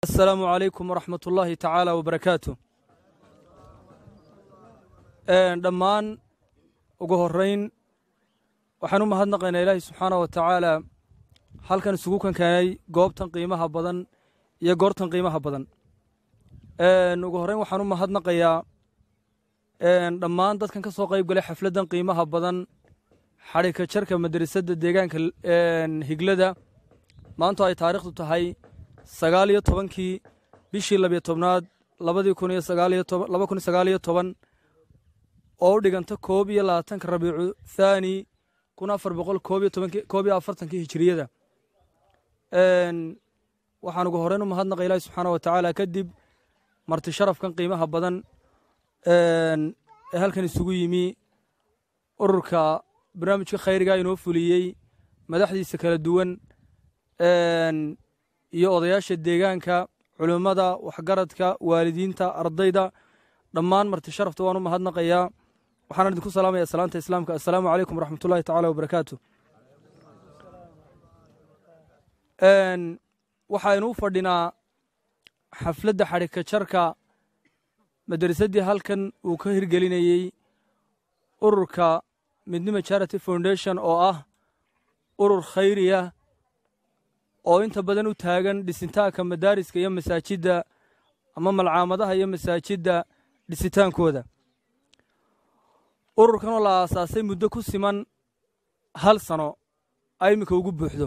asalaamu calaykum waraxmat ullaahi tacaala wabarakaatu dhammaan ugu horrayn waxaan u mahadnaqaynaa ilaahi subxaana wa tacaala halkan isugu kankeenay goobtan qiimaha badan iyo goortan qiimaha badan ugu horrayn waxaan u mahadnaqayaa dhammaan dadkan ka soo qayb galay xafladdan qiimaha badan xadhika jarka madrasadda deegaanka higlada maanto ay taariikhdu tahay sagaal iyo tobankii bishii labiyo tobnaad labadii kun iyo sagaaliyo toban laba kun iyo sagaaliyo toban oo u dhiganta koob iyo labaatanka rabiicu thaani kun afar boqol koob iyo tobankii koob iyo afartankii hijiriyada waxaan ugu horreyn u mahadnaqay ilaahi subxaana wa tacaala kadib marti sharafkan qiimaha badan ee halkan isugu yimi ururka barnaamijka khayriga inoo fuliyey madaxdiisa kala duwan iyo odayaasha deegaanka culimmada waxgaradka waalidiinta ardayda dhammaan marti sharafta waan u mahadnaqayaa waxaan idinku salaamaya salaanta islaamka assalaamu calaykum waraxmat ullahi tacala wabarakaatu waxaynu u fadhinaa xafladda xadhika jarka madrasaddii halkan uu ka hirgelinayey ururka midnima charity foundation oo ah urur khayriya oo inta badan u taagan dhisitaanka madaariska iyo masaajidda ama malcaamadaha iyo masaajidda dhisitaankooda ururkan oo la aasaasay muddo ku siman hal sano ay iminka ugu buuxdo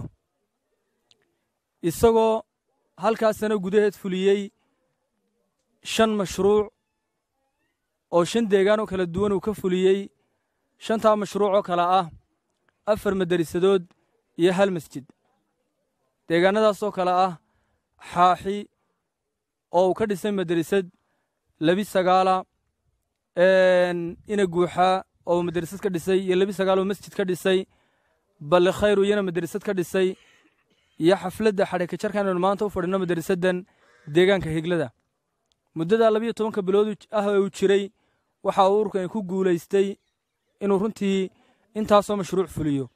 isagoo halkaas sano gudaheed fuliyey shan mashruuc oo shan deegaan oo kala duwan uu ka fuliyey shantaa mashruuc oo kale ah afar madarisadood iyo hal masjid deegaannadaasoo kale ah xaaxi oo uu ka dhisay madrasad lebi sagaala ina guuxaa oo madrasad ka dhisay iyo lebi sagaal oo masjid ka dhisay balle khayru iyana madrasad ka dhisay iyo xafladda xadhika jarkan aynu maanta u fadhino madrasaddan deegaanka higlada muddadaa labiyo tobanka bilood ah ee uu jiray waxa uu ururkan ku guulaystay inuu runtii intaasoo mashruuc fuliyo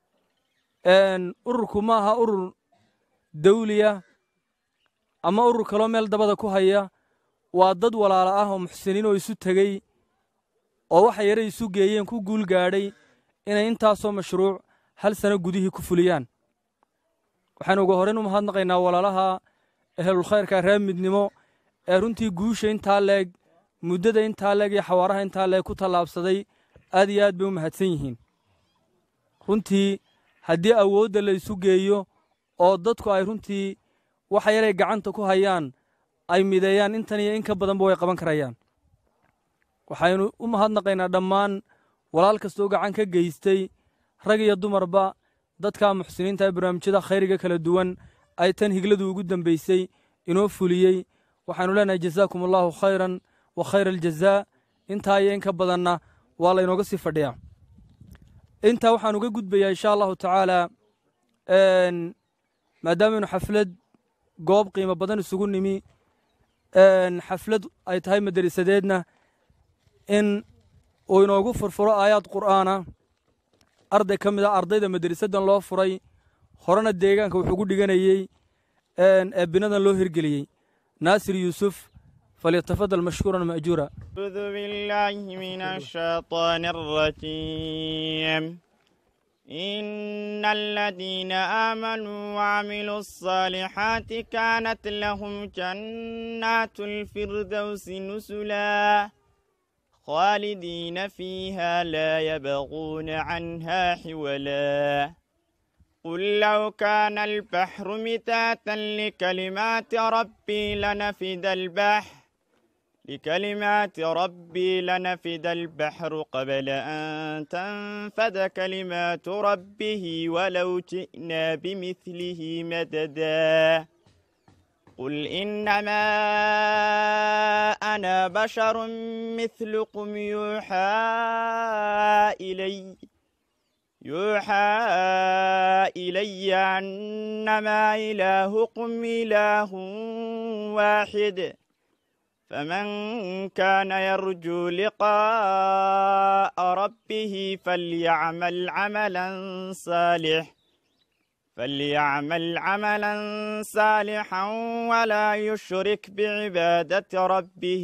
ururku ma aha urur dawliya ama urur kaloo meel dabada ku haya waa dad walaala ah oo muxsiniin oo isu tegey oo waxa yare isu geeyeen ku guul gaadhay inay intaasoo mashruuc hal sano gudihii ku fuliyaan waxaynu uga horrayn u mahadnaqaynaa walaalaha ehelulkhayrka reer midnimo ee runtii guusha intaa leeg muddada intaa leeg iyo xawaaraha intaa leeg ku tallaabsaday aad iyo aad bay u mahadsan yihiin runtii haddii awoodda la isu geeyo oo dadku ay runtii waxa yaray gacanta ku hayaan ay mideeyaan intan iyo in ka badanba way qaban karayaan waxaynu u mahadnaqaynaa dhammaan walaal kastoo gacan ka geystay rag iyo dumarba dadka muxsiniinta ee barnaamijyada khayriga kala duwan ay tan higladu ugu dambaysay inoo fuliyey waxaanu leenahay jazaakum allaahu khayran wa khayra aljazaa intaa iyo in ka badanna waa laynooga sii fadhiyaa intaa waxaan uga gudbayaa insha allahu tacaala maadaamaynu xaflad goob qiimo badan isugu nimi xaflad ay tahay madarisadeedna in uu inoogu furfuro aayaad qur'aana arday ka mid a ardayda madarisaddan loo furay horena deegaanka wuxuu gu dhiganayey eebinadan loo hirgeliyey naasir yuusuf فليتفضل مشكورا مأجورا أعوذ بالله من الشيطان الرجيم إن الذين آمنوا وعملوا الصالحات كانت لهم جنات الفردوس نزلا خالدين فيها لا يبغون عنها حولا قل لو كان البحر متاتا لكلمات ربي لنفد البحر لكلمات ربي لنفد البحر قبل أن تنفد كلمات ربه ولو جئنا بمثله مددا قل إنما أنا بشر مثلكم يوحى إلي يوحى إلي أنما إلهكم إله واحد فمن كان يرجو لقاء ربه فليعمل عملا صالح فليعمل عملا صالحا ولا يشرك بعبادة ربه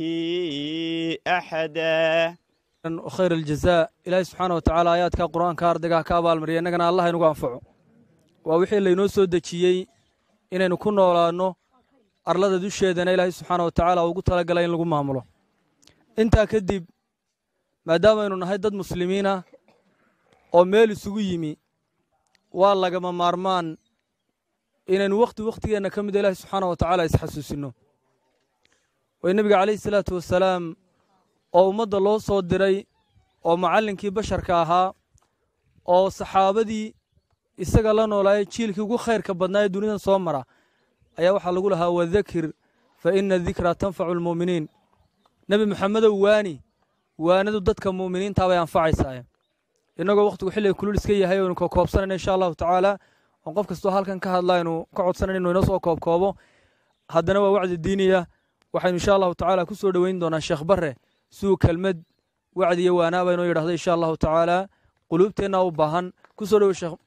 أحدا khayr aljazaa ilaahay subxaana wa tacaala aayaadka qur-aanka ardaygaha ka abaalmariya innagana allah inugu anfaco waa wixii laynoo soo dejiyey inaynu ku noolaanno arlada dusheedana ilaahay subxaana wa tacaala ugu talagalay in lagu maamulo intaa kadib maadaamaynu nahay dad muslimiin ah oo meel isugu yimi waa lagama maarmaan inaynu wakhti wakhtigeenna ka mida ilaahay subxaana wa tacaala isxasuusinno way nebiga calayhi salaatu wasalaam oo ummadda loo soo diray oo macallinkii basharka ahaa oo saxaabadii isaga la noolaayay jiilkii ugu khayrka badnaa ee dunidan soo mara ayaa waxaa lagu lahaa wadakir fa ina dikraa tanfacu almu'miniin nebi moxamedow waani waanadu dadka mu'miniintaa bay anfacaysaa innagoo wakhtigu xilliga kulul iska yahay oynu kokoobsanayna insha allahu tacaala oon qof kastoo halkan ka hadla aynu ka codsanayna inuu inoo soo koobkoobo haddana waa wacdi diiniya waxaynu insha allahu tacaala ku soo dhoweyn doonaa sheekh barre siduu kelmad wacdi iyo waanaaba inoo yidhahdo insha allahu tacaala quluubteenna u baahan ku soo dhowe sheekh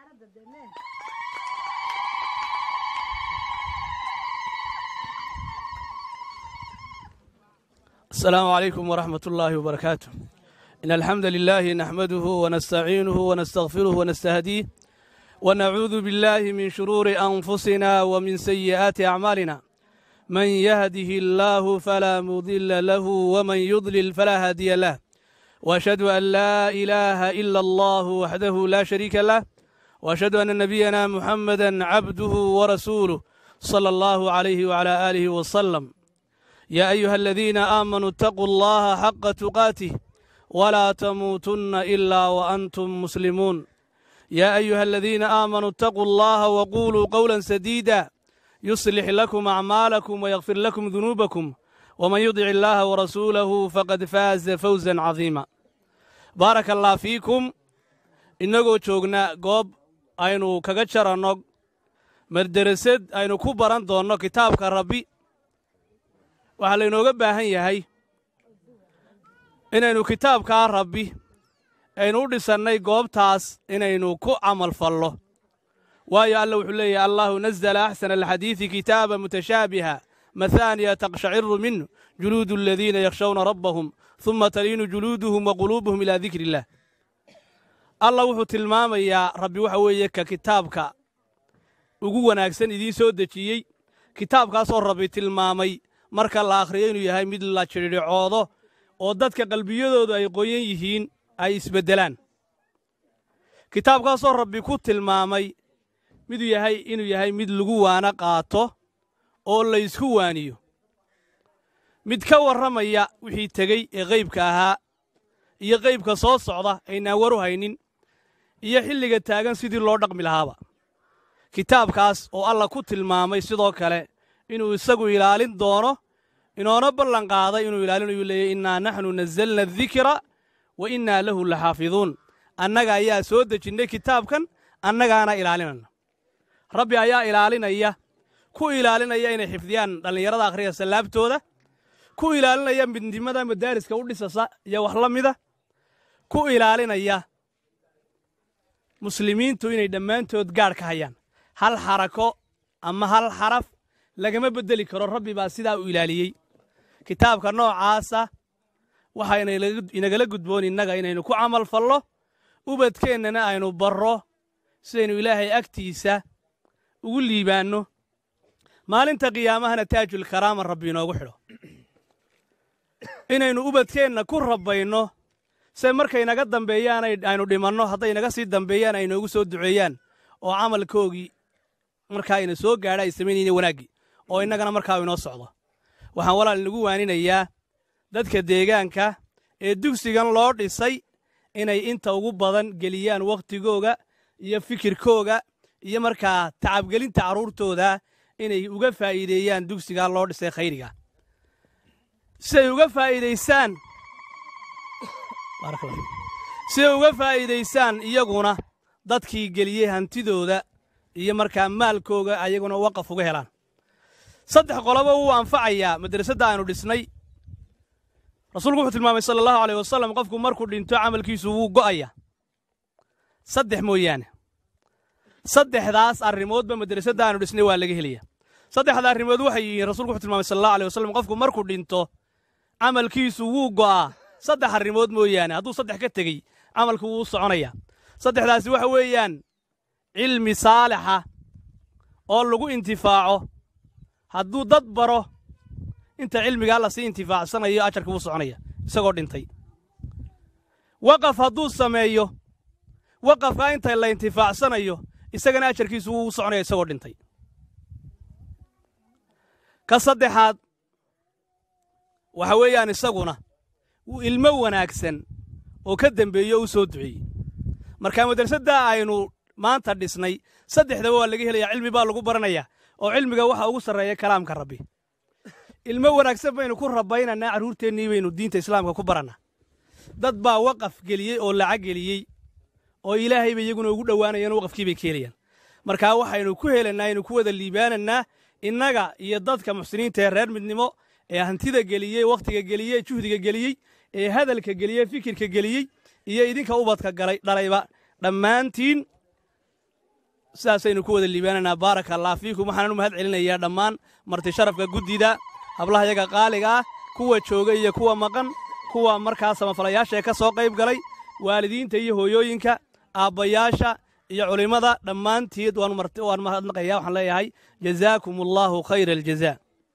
السلام عليكم ورحمة الله وبركاته إن الحمد لله نحمده ونستعينه ونستغفره ونستهديه ونعوذ بالله من شرور أنفسنا ومن سيئات أعمالنا من يهده الله فلا مضل له ومن يضلل فلا هادي له وأشهد أن لا إله إلا الله وحده لا شريك له وأشهد أن نبينا محمدا عبده ورسوله صلى الله عليه وعلى آله وسلم يا أيها الذين آمنوا اتقوا الله حق تقاته ولا تموتن إلا وأنتم مسلمون يا أيها الذين آمنوا اتقوا الله وقولوا قولا سديدا يصلح لكم أعمالكم ويغفر لكم ذنوبكم ومن يطع الله ورسوله فقد فاز فوزا عظيما بارك الله فيكم inagoo joogna goob aynu kaga jaranno marderasad aynu ku baran doonno kitaabka rabbi waxaa laynooga baahan yahay inaynu kitaabkaa rabbi aynu u dhisannay goobtaas inaynu ku camal fallo waayo alla wuxuu leeyahy allahu nazla axsana alxadiidi kitaaba mutashaabiha mahaaniya taqshaciru minhu juluudu aladiina yakhshawna rabbahum huma taliinu juluuduhum wa quluubuhum ilaa dikri illah allah wuxuu tilmaamayaa rabbi waxa weeye ka kitaabka ugu wanaagsan idiin soo dejiyey kitaabkaasoo rabbi tilmaamay marka la akhriyo inuu yahay mid la jidhicoodo oo dadka qalbiyadoodu ay qoyan yihiin ay isbeddelaan kitaabkaasoo rabbi ku tilmaamay miduu yahay inuu yahay mid lagu waana qaato oo laysku waaniyo mid ka warramaya wixii tegey ee qaybka ahaa iyo qaybka soo socda aynaan waru haynin iyo xilliga taagan sidii loo dhaqmi lahaaba kitaabkaas oo alla ku tilmaamay sidoo kale inuu isagu ilaalin doono inoona ballan qaaday inuu ilaalinayu leeyahy innaa naxnu nazzalna adikra wa innaa lahu laxaafiduun annaga ayaa soo dejinnay kitaabkan annagaana ilaalinana rabbi ayaa ilaalinaya ku ilaalinaya inay xifdiyaan dhallinyarada akhriya sallaabtooda ku ilaalinaya midnimada madaariska u dhisasa iyo wax la mida ku ilaalinaya muslimiintu inay dhammaantood gaadh ka hayaan hal xarako ama hal xaraf lagama beddeli karo rabbi baa sidaa u ilaaliyey kitaabka noocaasa waxayna inagala gudboon innaga inaynu ku camal fallo ubadkeennana aynu barro sidaynu ilaahay agtiisa ugu liibaanno maalinta qiyaamahana taajul karaama rabbi inoogu xidho inaynu ubadkeenna ku rabbayno se markay naga dambeeyaan aynu dhimanno hadday naga sii dambeeyaan ay noogu soo duceeyaan oo camalkoogii markaa ina soo gaadha ay samaynayna wanaaggii oo innagana markaa inoo socdo waxaan walaal inagu waaninayaa dadka deegaanka ee dugsigan loo dhisay inay inta ugu badan geliyaan wakhtigooga iyo fikirkooga iyo markaa tacabgelinta carruurtooda inay uga faa'iideeyaan dugsigaa loo dhisay khayriga siay uga faa'iidaysaan siday uga faa'iidaysaan iyaguna dadkii geliyey hantidooda iyo markaa maalkooga ayaguna waqaf uga helaan saddex qoloba wuu anfacayaa madrasadda aynu dhisnay rasuulku wuxuu tilmaamay sala allahu aleyh wasalam qofku markuu dhinto camalkiisu wuu go'aya saddex mooyaane saddexdaas arrimoodba madrasadda aanu dhisnay waa laga helaya saddexda arrimood waxay yihiin rasuulku wuxuu tilmaamay sala allahu alay wasalam qofku markuu dhinto camalkiisu wuu go'aa saddex arrimood mooyaane hadduu saddex ka tegey camalku wuu soconaya saddexdaasi waxa weeyaan cilmi saalixa oo lagu intifaaco hadduu dad baro inta cilmigaa lasii intifaacsanayo ajarka wuu soconaya isagoo dhintay waqaf hadduu sameeyo waqafkaa inta la intifaacsanayo isagana ajarkiisu wuu soconaya isagoo dhintay ka saddexaad waxa weeyaan isaguna wuu ilmo wanaagsan oo ka dembeeye oo u soo duceeyey marka madrasadda aynu maanta dhisnay saddexdaba waa laga helayaa cilmi baa lagu baranayaa oo cilmiga waxa ugu sarreeya kalaamka rabbi ilmo wanaagsan baynu ku rabaynanaa carruurteennii baynu diinta islaamka ku barannaa dad baa waqaf geliyey oo lacag geliyey oo ilaahay bay iyaguna ugu dhowaanayaan waqafkii bay ka helayaan markaa waxaynu ku helannaa aynu ku wada liibaanannaa innaga iyo dadka muxsiniinta ee reer midnimo ee hantida geliyey wakhtiga geliyey juhdiga geliyey ee hadalka geliyey fikirka geliyey iyo idinka ubadka galay dhalayba dhammaantiin sidaasaynu ku wada liibaananaa baaraka allah fiikum waxaanan u mahad celinayaa dhammaan marti sharafka guddida hablaha yaga qaaliga ah kuwa jooga iyo kuwa maqan kuwa markaa samafalayaasha ee ka soo qayb galay waalidiinta iyo hooyooyinka aabbayaasha iyo culimmada dhammaantiid waan mahadnaqaya waxaan leeyahay jazaakum allaahu khayra aljazaa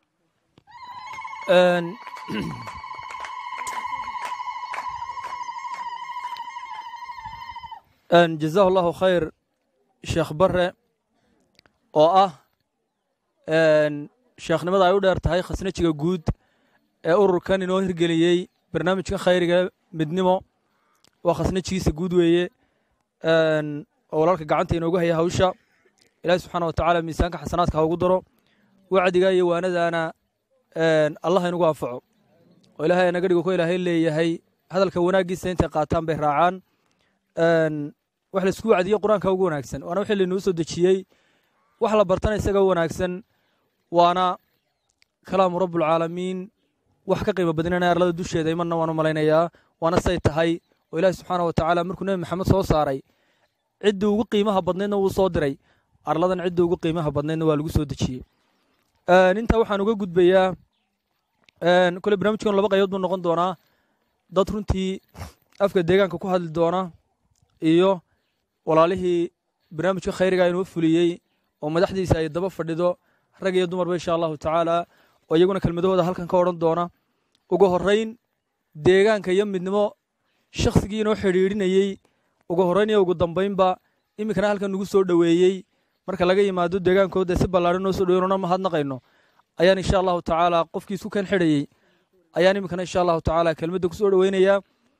jazaahu allahu khayr sheekh bare oo ah sheekhnimada ay u dheer tahay khasnajiga guud ee ururkan inoo hirgeliyey barnaamijka khayriga midnimo waa khasnajigiisa guud weeye oo walaalka gacanta inoogu haya hawsha ilaahi subxaana wa tacaala miisaanka xasanaadka ha ugu daro wacdiga iyo waanadaana allah inugu anfaco oo ilaahay naga dhigo ko ilaahay leeyahay hadalka wanaaggiisa intay qaataan bay raacaan wax laisku wacdiyo qur-aanka ugu wanaagsan waana wixii lainuu soo dejiyey wax la bartana isaga wanaagsan waana kalaamu rabbulcaalamiin wax ka qiimo badinana arlada dusheeda imanna waan u malaynayaa waana say tahay oo ilaahi subxaana wa tacaala markuu nebi maxamed soo saaray ciddii ugu qiimaha badnaydna wuu soo diray arladan ciddii ugu qiimaha badnaydna waa lagu soo dejiyey intaa waxaan uga gudbayaa kole barnamijkan laba qaybood buu noqon doonaa dad runtii afka deegaanka ku hadli doona iyo walaalihii barnaamijka khayriga inoo fuliyey oo madaxdiisa ay daba fadhido rag iyo dumarba insha allahu tacaala oo iyaguna kelmadahooda halkan ka odhan doona ugu horrayn deegaanka iyo midnimo shakhsigii inoo xidhiidhinayey ugu horrayn iyo ugu dambaynba iminkana halkan nagu soo dhoweeyey marka laga yimaado deegaankooda si ballaadhan noo soo dhoweynona mahadnaqayno ayaan insha allahu tacaala qofkii isku kan xidhayey ayaan iminkana insha allahu tacaala kelmadda ku soo dhoweynayaa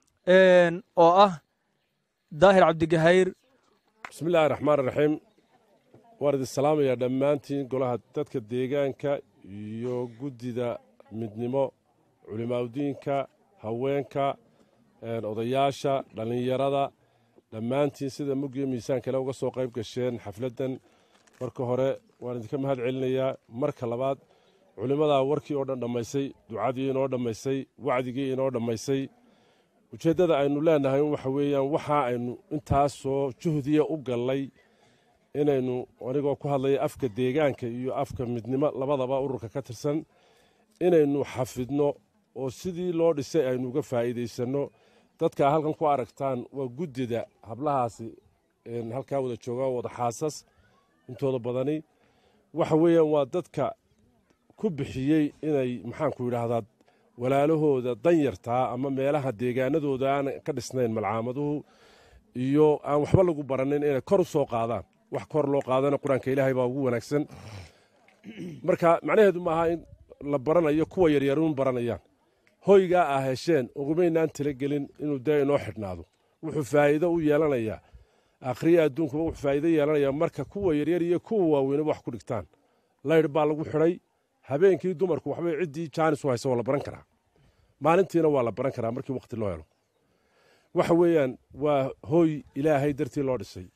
oo ah daahir cabdigahayr bismi illaahi raxmaan raxiim waan idin salaamayaa dhammaantiin golaha dadka deegaanka iyo guddida midnimo culimaaudiinka haweenka odayaasha dhallinyarada dhammaantiin sida muggiyo miisaan kale uga soo qayb gasheen xafladdan marka hore waan idinka mahad celinayaa marka labaad culimmadaa warkii oo dhan dhammaysay ducadii inoo dhammaysay wacdigii inoo dhammaysay ujeeddada aynu leenahay waxa weeyaan waxa aynu intaasoo juhdiya u gallay inaynu anigoo ku hadlaya afka deegaanka iyo afka midnimo labadaba ururka ka tirsan inaynu xafidno oo sidii loo dhisay aynu uga faa'iidaysanno dadkaa halkan ku aragtaan waa guddida hablahaasi halkaa wada jooga wada xaasas intooda badani waxa weeyaan waa dadka ku bixiyey inay maxaanku yidhaahdaa walaalahooda danyartaa ama meelaha deegaanadooda aan ka dhisnayn malcaamaduhu iyo aan waxba lagu baranin inay kor u soo qaadaan wax kor loo qaadana qur-aanka ilaahay baa ugu wanaagsan marka macnaheedu maaha in la baranayo kuwa yaryaruun baranayaan hoygaa ah hesheen ugumaynaan talagelin inuu dee inoo xidhnaado wuxuu faa'iido u yeelanayaa akhriya adduunkuba wuxuu faa'iido yeelanayaa marka kuwa yaryar iyo kuwa waaweynaba wax ku dhigtaan laydh baa lagu xidhay habeenkii dumarku waxbay ciddii jaanis u haysa waa la baran karaa maalintiina waa la baran karaa markii wakhti loo helo waxa weeyaan waa hooy ilaahay dartii loo dhisay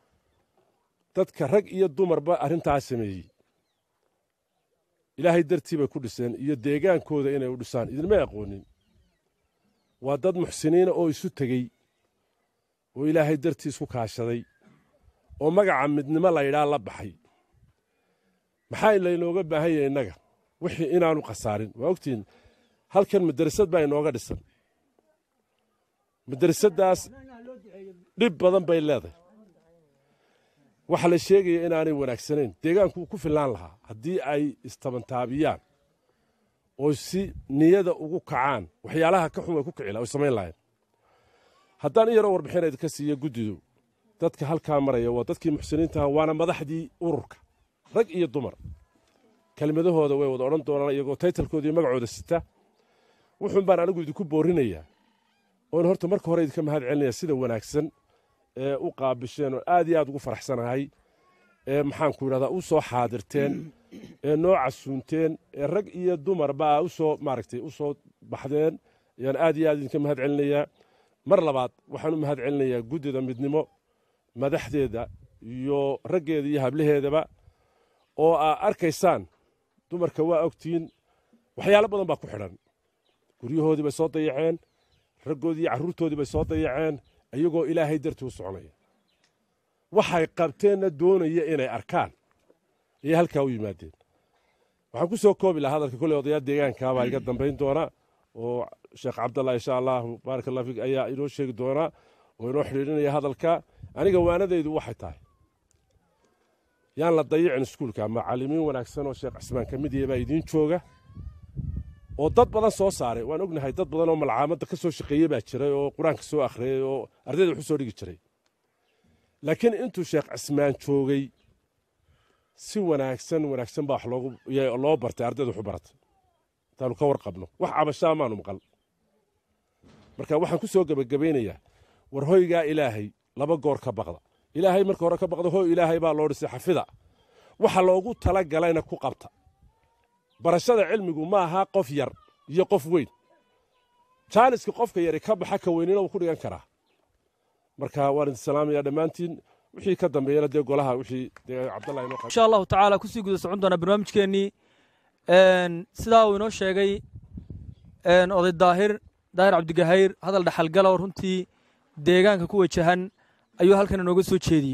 dadka rag iyo dumarba arrintaas sameeyey ilaahay dartii bay ku dhiseen iyo deegaankooda inay u dhisaan idinmay aqoonin waa dad muxsiniina oo isu tegey oo ilaahay dartii isku kaashaday oo magaca midnimo laydhaa la baxay maxaa laynooga baahan yahay innaga wixii inaanu khasaarin waa ogtihiin halkan madrasad baa inooga dhisan madrasaddaas dhib badan bay leedahay waxaa la sheegaya inaanay wanaagsanayn deegaanku wuu ku fillaan lahaa haddii ay istabantaabiyaan oo si niyada ugu kacaan waxyaalaha ka xun way ku kici laha oy samayn lahayn haddaan in yaroo warbixin idinka siiya guddidu dadka halkaa maraya waa dadkii muxsiniintaha waana madaxdii ururka rag iyo dumar kelmadahooda way wada odhan doonaan iyagoo taytalkooda iyo magacooda sita wuxuun baan anigu idinku boorinayaa oon horta marka hore idinka mahad celinaya sida wanaagsan ee u qaabisheen oo aad iyo aad ugu faraxsanahay ee maxaanku yidhahdaa u soo xaadirteen ee noo casuunteen ee rag iyo dumarba a u soo maaragtay u soo baxdeen ayaan aad iyo aad idinka mahad celinayaa mar labaad waxaan u mahad celinayaa guddida midnimo madaxdeeda iyo raggeeda iyo hablaheedaba oo aa arkaysaan dumarka waa ogtihiin waxyaalo badan baa ku xidhan guryahoodii bay soo dayaceen raggoodii iyo carruurtoodii bay soo dayaceen iyagoo ilaahay dartii u soconaya waxay qabteenna doonaya inay arkaan ayay halkaa u yimaadeen waxaan ku soo koobi lahaa hadalka kolley odayaal deegaankaabaa iga dambayn doona oo sheekh cabdallah insha allahu baarak allah fiik ayaa inoo sheegi doona oo inoo xidhiidhinaya hadalka aniga waanadaydu waxay tahay yaan la dayicin iskuulka macallimiin wanaagsan oo sheekh cismaan ka mid yahe baa idiin jooga oo dad badan soo saaray waan ognahay dad badan oo malcaamadda ka soo shaqeeyey baa jiray oo qur-aanka soo akhriyey oo ardayda waxu soo dhigi jiray laakiin intuu sheekh cismaan joogay si wanaagsan wanaagsan baa wax loogu loo bartay ardayda waxu baratay intaanu ka warqabno wax cabashaa maanu maqal marka waxaan ku soo gebagabaynayaa war hoygaa ilaahay laba goor ka baqda ilaahay marka hore ka baqda hoy ilaahay baa loo dhisay xafida waxa loogu tala galayna ku qabta barashada cilmigu ma aha qof yar iyo qof weyn jaaniska qofka yari ka baxa ka weynina wuu ku dhigan karaa marka waan idin salaamayaa dhammaantiin wixii ka dambeeyana dee golaha wixii dee cabdallahi inoo insha allahu tacaala kusii guda socon doonaa barnaamijkeennii sidaa uu inoo sheegay oday daahir daahir cabdigahayr hadal dhaxalgala oo runtii deegaanka ku wajahan ayuu halkan inooga soo jeediyey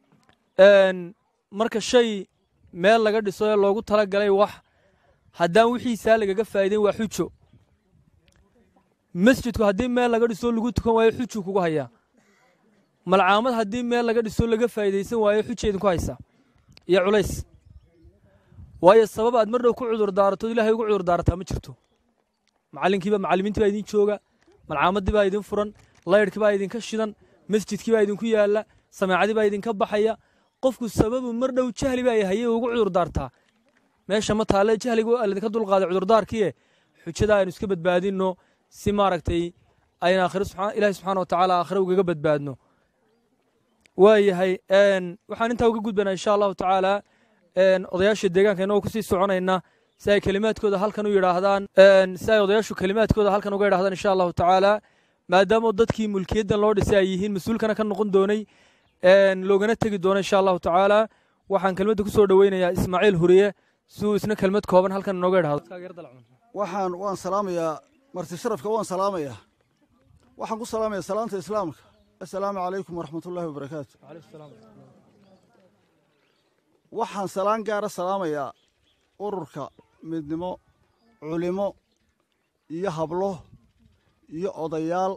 marka shay meel laga dhiso ee loogu tala galay wax haddaan wixiisaa lagaga faa'iideyn waa xujo masjidku haddii meel laga dhiso lagu tukan waayo xujuu kugu hayaa malcaamad haddii meel laga dhiso laga faa'iidaysan waayo xuja idinku haysaa iyo culays waayo sabab aad mar dhow ku cudur daaratood ilahay ugu cudur daarataa ma jirto macallinkiiba macallimiintii baa idin jooga malcaamadii baa idin furan laydhkii baa idinka shidan masjidkii baa idinku yaalla samaacadii baa idinka baxaya qofku sababu mar dhow jahli baa hayay ugu cudur daartaa meesha ma taalle jahligu ladinka dulqaaday cudurdaarkiie xujada aynu iska badbaadinno si maaragtay aynu aakhiro ilaahi subxaana watacaala aakhiro ugaga badbaadno waayahay waxaan intaa uga gudbanaa insha allahu tacaala odayaasha deegaanka inagoo kusii soconayna si ay kelimaadkooda halkan u yidhaahdaan si ay odayaashu kelimaadkooda halkan uga yidhahdaan insha allahu tacaala maadaama dadkii mulkiyaddan loo dhisay ay yihiin mas-uulkana ka noqon doonay loogana tegi doono insha allahu tacaala waxaan kelmadda ku soo dhoweynayaa ismaaciil huriye si uu isna kelmad kooban halkan inooga idhahdo waxaan waan salaamayaa marti sharafka waan salaamayaa waxaan ku salaamayaa salaanta islaamka assalaamu calaykum waraxmatullaahi wabarakaatu waxaan salaan gaara salaamayaa ururka midnimo culimo iyo hablo iyo odayaal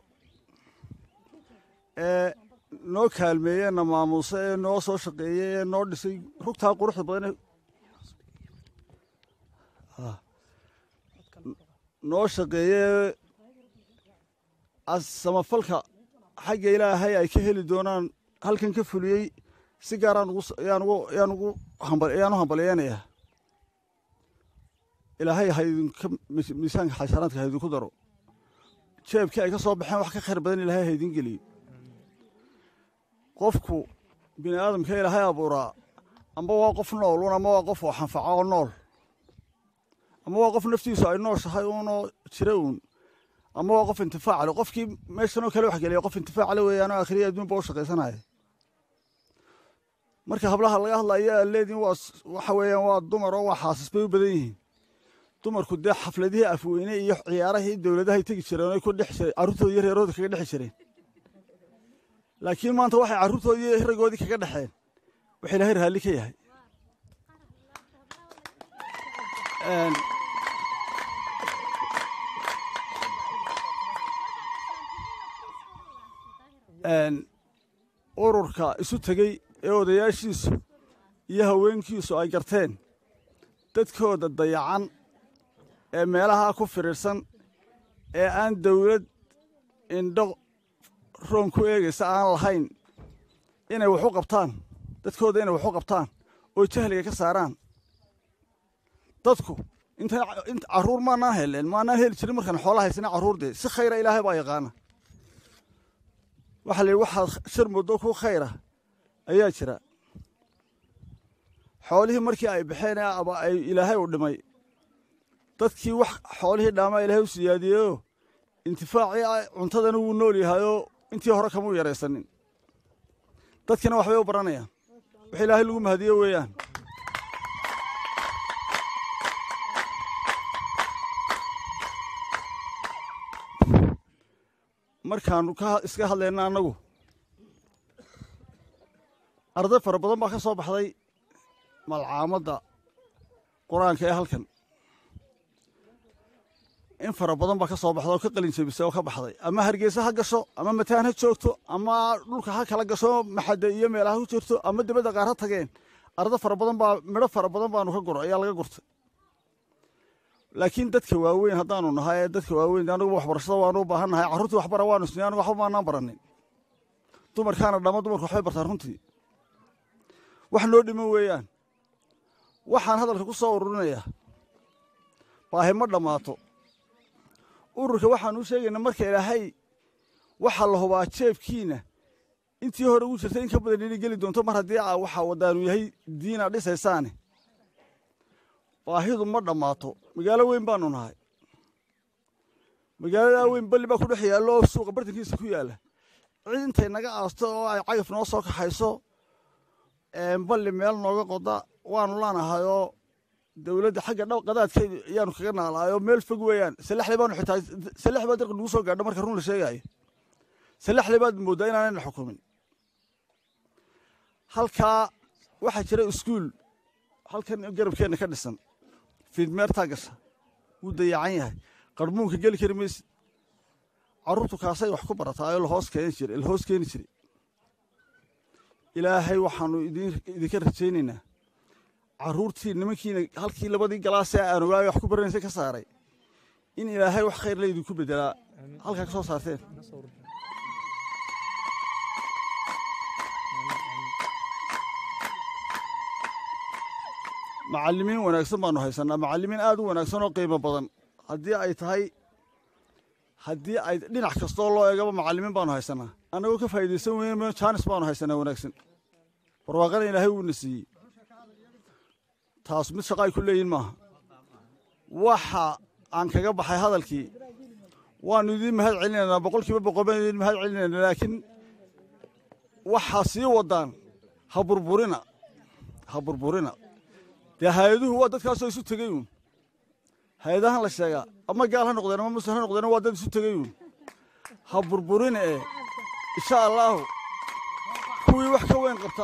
ee noo kaalmeeyey na maamuuse ee noo soo shaqeeyey ee noo dhisay rugtaa quruxda badan noo shaqeeyee samafalka xagga ilaahay ay ka heli doonaan halkan ka fuliyey si gaaraan yaan ugu ayaan u hambalyeynayaa ilaahay ha idinka miisaanka xasharaadka ha idinku daro jeebkii ay ka soo baxeen wax ka khayr badan ilaahay ha idin geliyo qofku bini aadamka ilaahay abuuraa amba waa qof noolun ama waa qof oo xanfaca oo nool ama waa qof naftiisu ay nooshahay uunoo jira uun ama waa qof intifaac le qofkii meeshanoo kale wax geliya qof intifaac le weeyaanoo akhriya adduunba u shaqaysanaya marka hablaha laga hadlayo aad leediin waa waxa weeyaan waa dumar oo waa xaasis bay u badan yihiin dumarku dee xafladihii afweyne iyo ciyaarahii dowladahay tegi jireen oy ku dhex jireen carruurtooda iyo reerooda kaga dhexi jireen laakiin maanta waxay carruurtoodii iyo raggoodii kaga dhexeen wax ilaahay raalli ka yahay ururka isu tegey ee odayaashiisu iyo haweenkiisu ay garteen dadkooda dayacan ee meelahaa ku firiirsan ee aan dawlad indho roon ku eegaysa aan lahayn inay wax u qabtaan dadkooda inay wax u qabtaan oo jahliga ka saaraan dadku inta carruur maanaan heleen maanaan heli jirin markaan xoola haysana carruur dee si khayra ilaahay baa yaqaana waxaa la yidhi waxaad shar muddo ku khayra ayaa jira xoolihii markii ay baxeen aba ay ilaahay u dhimay dadkii wax xoolihii dhaamaa ilaahay u siyaadiyeyoo intifaacii cuntadana wuu nool yahayoo intii hore kamuu yaraysanin dadkina waxbay u baranayaan wax ilaahay lagu mahadiyo weeyaan markaannu iska hadlayna annagu arday fara badan baa ka soo baxday malcaamadda qur-aanka ee halkan in fara badan baa ka soo baxda oo ka qalin jebisay oo ka baxday ama hargeysa ha gasho ama mataan ha joogto ama dhulka ha kala gasho maxadde iyo meelaha ku jirto ama dibadda qaar ha tageen arday fara badan baa midho fara badan baanu ka guro ayaa laga gurtay laakiin dadka waaweyn haddaanu nahay ee dadka waaweyn anugu waxbarashada waanu u baahan nahay carruurtii waxbara waanu isnay anugu waxba maanaan baranin dumarkaana dhama dumarku waxbay bartaan runtii wax noo dhiman weeyaan waxaan hadalka ku soo ururinayaa baahi ma dhammaato ururka waxaan u sheegaynaa marka ilaahay waxaa la hubaa jeebkiina intii hore ugu jirtay in ka badan inay geli doonto mar haddii a waxaa wadaanu yahay diina dhisaysaane baahidu ma dhammaato magaalo weyn baanu nahay magaaladaa weyn balli baa ku dhex yaallo oo suuqa bartankiisa ku yaalla cid intay naga aasto oo ay cagaf noo soo kaxayso balli meel nooga qoda waanu laanahayoo dowladda xagga dha qadaadkeedu ayaanu kaga naalaayoo meel fog weeyaan salaxley baanu xitaa salax baa dirqa nagu soo gaadho marka run la sheegaayo salaxley baad mooddaa inaanayna xukumin halkaa waxaa jira iskuul halkan garabkeenna ka dhisan fiidmeertaa gasha wuu dayacan yahay qarmuunka geli kari maysid carruurtu kaasay wax ku barataayoo lahoos keeni jira lahoos keeni jiray ilaahay waxaanu idinka rajaynaynaa carruurtii nimankiina halkii labadii galaasee aan ogaay wax ku baranaysay ka saaray in ilaahay wax khayr la idinku bedelaa halkaa ka soo saarteen macallimiin wanaagsan baanu haysannaa macallimiin aad u wanaagsan oo qiimo badan haddii ay tahay haddii ay dhinac kastoo loo eegaba macallimiin baanu haysannaa annagoo ka faa'iidaysan weyne jaanis baanu haysanaa wanaagsan barwaaqana ilaahay wuuna siiyey taas mid shaqa ay ku leeyihin maaha waxa aan kaga baxay hadalkii waannu idiin mahad celinaynaa boqol kiiba boqol baan idiin mahad celinaynaa laakiin waxaa sii wadaan ha burburina ha burburina dee hay-aduhu waa dadkaasoo isu tegey uun hay-adahan la sheegaa ama gaal ha noqdeen ama muslim ha noqdeen waa dad isu tegey uun ha burburina ee insha allaahu kuwii wax ka weyn qabta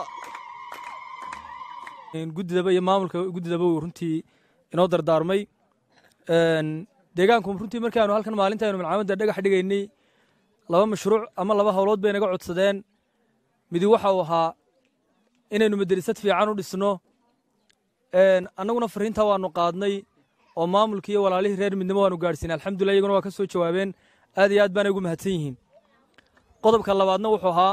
guddidaba iyo maamulka guddidaba uu runtii inoo dardaarmay deegaanku runtii markaanu halkan maalintaaynu malcaamadda dhagax dhigaynay laba mashruuc ama laba howlood bay naga codsadeen midi waxa uu ahaa inaynu maderisad fiican u dhisno annaguna fariintaa waanu qaadnay oo maamulkii iyo walaalihii reer midnimo waanu gaadhsiinay alxamdulillah iyaguna waa ka soo jawaabeen aad iyo aad baanay ugu mahadsan yihiin qodobka labaadna wuxuu ahaa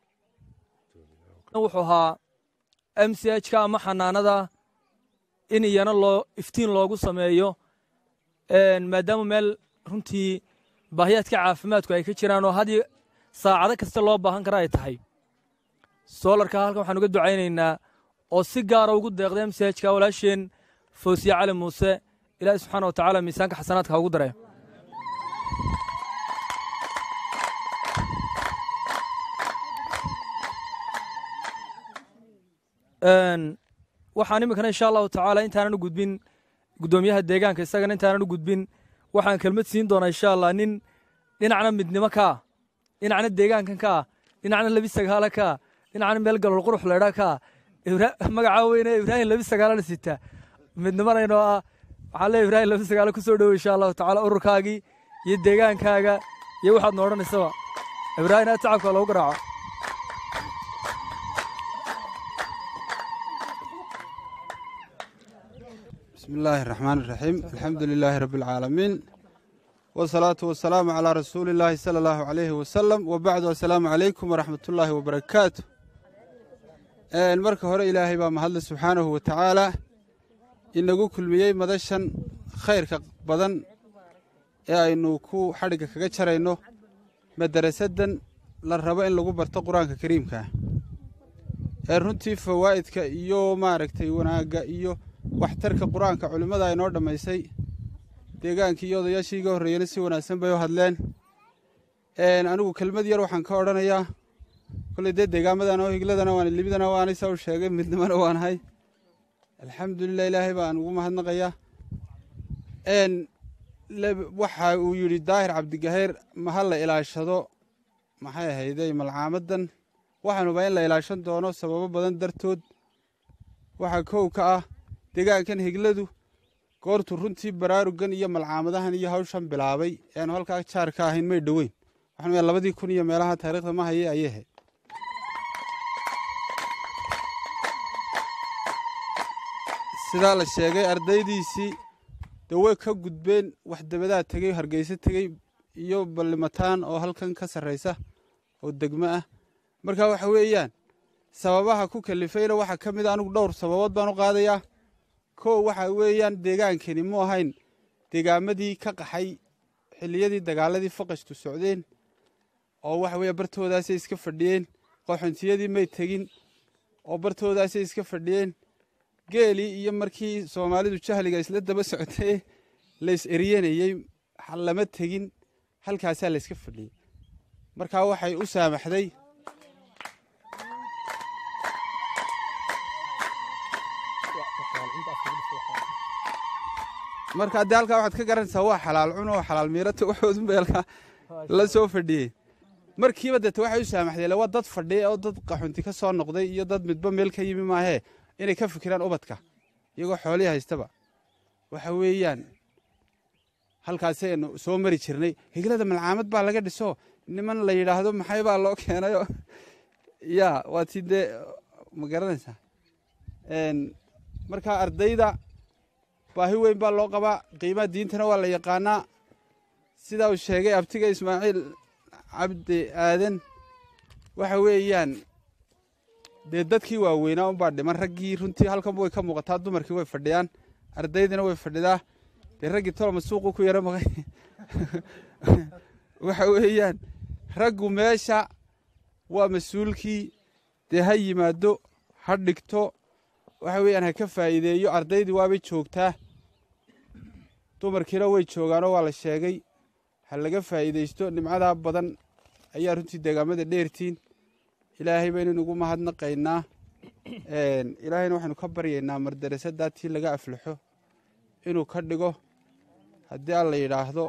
wuxuu ahaa m c h ka ama xanaanada in iyana loo iftiin loogu sameeyo maadaama meel runtii baahiyaadka caafimaadku ay ka jiraan oo haddii saacado kasta loo baahan kara ay tahay soolarka halkan waxaan uga ducaynaynaa oo si gaara ugu deeqda m c h ka walaasheen foosiye cali muuse ilaahi subxaana wa tacaala miisaanka xasanaadka ha ugu dare waxaan iminkana insha allahu tacaala intaanan u gudbin guddoomiyaha deegaanka isagana intaanan u gudbin waxaan kelmad siin doonaa insha allah nin dhinacna midnimo ka ah dhinacna deegaankan ka ah dhinacna labi sagaala ka ah dhinacna meel galol qurux leedha ka ah magacaa weyne ibraahim labi sagaalana sitaa midnimanaynoo ah waxaa leeya ibraahim labi sagaalo ku soo dhowo insha allahu tacaala ururkaagii iyo deegaankaaga iyo waxaad no odhanaysaba ibraahim aad tacabka loogu garaaco بسم الله الرحمن الرحيم الحمد لله رب العالمين والصلاة والسلام على رسول الله صلى الله عليه وسلم وبعد السلام عليكم ورحمة الله وبركاته marka hore ilaahay baa mahadle subxaanahu wa tacaalaa inagu kulmiyey madashan khayrka badan ee aynu ku xadhigga kaga jarayno madarasadan la rabo in lagu barto qur-aanka kariimkaa ee runtii fawaa'idka iyo maaragtay wanaagga iyo waxtarka qur-aanka culimmada inoo dhammaysay deegaankii iyo odayaashii iga horreeyena si wanaagsan bay u hadleen anigu kelmad yar waxaan ka odhanayaa kolley dee deegaamadan oo higladana waan libidana waanay saa u sheegay midnimona waanahay alxamdulilah ilaahay baan ugu mahadnaqayaa waxa uu yidhi daahir cabdigaheer maha la ilaashado maxay ahayday malcaamadan waxaanuba in la ilaashan doono sababo badan dartood waxaa kow ka ah deegaankan higladu goortuu runtii baraarugan iyo malcaamadahan iyo hawshan bilaabay eanu halkaa jaar ka ahayn may dhoweyn waxaan labadii kun iyo meelaha taariikhda ma haye ayay ahayd sidaa la sheegay ardaydiisii dee way ka gudbeen wax dabadaa tegey hargeysa tegey iyo ballimataan oo halkan ka sarraysa oo degmo ah marka waxa weeyaan sababaha ku kalifayna waxaa ka mid a anigu dhowr sababood baan u qaadayaa kow waxa weeyaan deegaankani mu ahayn deegaamadii ka qaxay xilliyadii dagaaladii faqashtu socdeen oo waxa weeye bartoodaasay iska fadhiyeen qaxontiyadii may tegin oo bartoodaasay iska fadhiyeen geelii iyo markii soomaalidu jahliga isla daba socotay lays eriyanayey lama tegin halkaasaa layska fadhiyey markaa waxay u saamaxday marka dee halkaa waxaad ka garanaysaa waa xalaal cun oo xalaal miirata waxoodunbay halkaa la soo fadhiyey markiiba deete waxay u saamaxdeen waa dad fadhiya oo dad qaxunti ka soo noqday iyo dad midba meel ka yimi maahee inay ka fikiraan ubadka iyagoo xoolihii haystaba waxa weeyaan halkaasaynu soo mari jirnay higlada malcaamad baa laga dhiso niman la yidhaahdo maxay baa loo keenayo ya waa ti dee ma garanaysaa marka ardayda baahi weyn baa loo qabaa qiimaha diintana waa la yaqaanaa sidaa uu sheegay abtiga ismaaciil cabdi aadan waxa weeyaan dee dadkii waaweynaa unbaa dhiman raggii runtii halkanba way ka muuqataa dumarkii way fadhiyaan ardaydina way fadhidaa dee raggii tolma suuqu ku yara maqay waxa weeyaan raggu meesha waa mas-uulkii dee ha yimaado ha dhigto waxa weeyaan ha ka faa'iideeyo ardaydii waabay joogtaa dumarkiina way joogaanoo waa la sheegay ha laga faa'iidaysto nimcadaa badan ayaa runtii deegaamada dheertiin ilaahay baynu inugu mahadnaqaynaa ilaahayna waxaynu ka baryaynaa mardarasadaa tii laga aflaxo inuu ka dhigo haddii alla yidhaahdo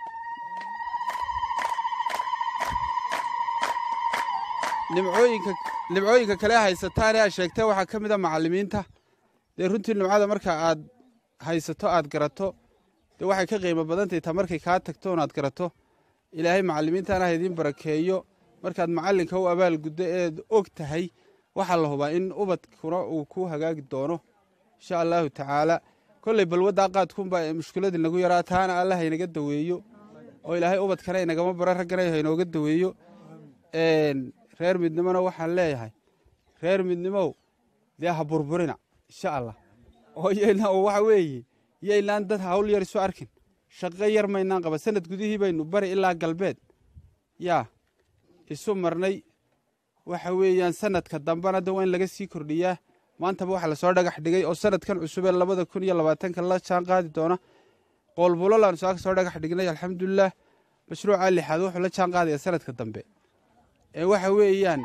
nimcooyinka nimcooyinka kale haysataan ee aad sheegtee waxaa ka mid a macallimiinta dee runtii nimcada marka aad haysato aad garato dee waxay ka qiimo badantahy taa markay kaa tagto on aad garato ilaahay macallimiintaana ha idiin barakeeyo markaad macallinka u abaal guddo eed og tahay waxaa la hubaa in ubadkuna uu ku hagaagi doono insha allaahu tacaala kolley balwaddaa qaadkunbaa mushkiladii nagu yaraa taana alla haynaga daweeyo oo ilaahay ubadkana inagama baro raggana haynooga daweeyo reer midnimona waxaan leeyahay reer midnimow dee ha burburina insha allah oo yaynaa waxa weeye yaynaan dad hawl yar isu arkin shaqo yar maynaan qaba sanad gudihii baynu bari ilaa galbeed yaa isu marnay waxa weeyaan sanadka dambena de waa in laga sii kordhiyaa maantaba waxaa lasoo dhagax dhigay oo sanadkan cusubee labada kun iyo labaatanka la jaan qaadi doona qoolbulolaanu saa ka soo dhagax dhignay alxamdulilah mashruuca lixaad wuxuu la jaan qaadaya sanadka dambe ee waxa weeyaan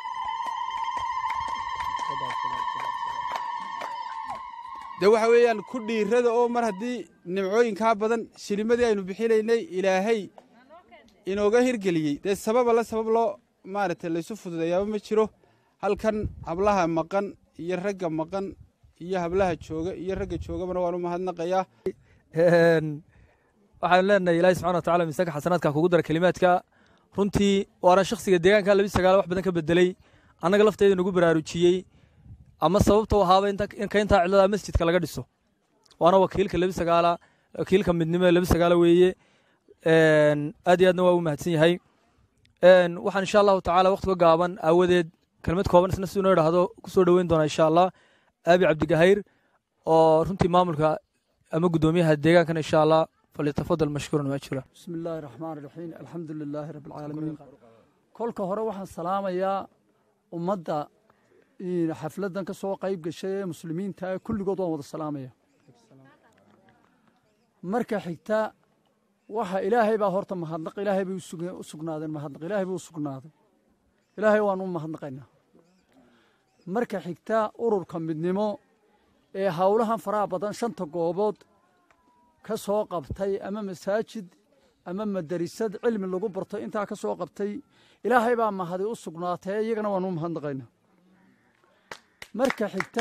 dee waxa weeyaan ku dhiirada oo mar haddii nimcooyinkaa badan shilimadii aynu bixinaynay ilaahay inooga hirgeliyey dee sababa la sabab loo maaragtay laysu fududeeyaaba ma jiro halkan hablaha maqan iyo ragga maqan iyo hablaha jooga iyo ragga joogabana waan u mahadnaqayaa waxaanu leenahay ilaahi subxana watacala miisaanka xasanaadka kugu dara kelimaadka runtii waana shakhsiga deegaanka labi sagaal wax badan ka bedeley annaga lafteeda nagu baraarujiyey ama sababta u ahaaba inka intaa cidlada masjidka laga dhiso waana wakiilka labi sagaala wakiilka midnimo ee labi sagaala weeye aad iyo aadna waa u mahadsan yahay waxaan insha allahu tacaala wakhtiga gaaban aawadeed kelmad kooban isna siduu noo idhaahdo ku soo dhoweyn doona insha allah aabi cabdigahayr oo runtii maamulka ama guddoomiyaha deegaankana insha allah falyatafadal mashkuuran maajura bismi illaahi raxmaan raxiim alxamdu lilaahi rabbi alcaalamiin kolka hore waxaan salaamayaa ummadda xafladdan ka soo qayb gashay ee muslimiinta kulligood waan wada salaamaya marka xigta waxa ilaahay baa horta mahadnaq ilaahay bay u sugnaadeen mahadnaq ilaahay buu u sugnaaday ilaahay waan u mahadnaqaynaa marka xigta ururka midnimo ee howlahan faraha badan shanta goobood ka soo qabtay ama masaajid ama madarisad cilmi lagu barto intaa ka soo qabtay ilaahay baa mahadi u sugnaatee iyagana waan u mahadnaqaynaa marka xigta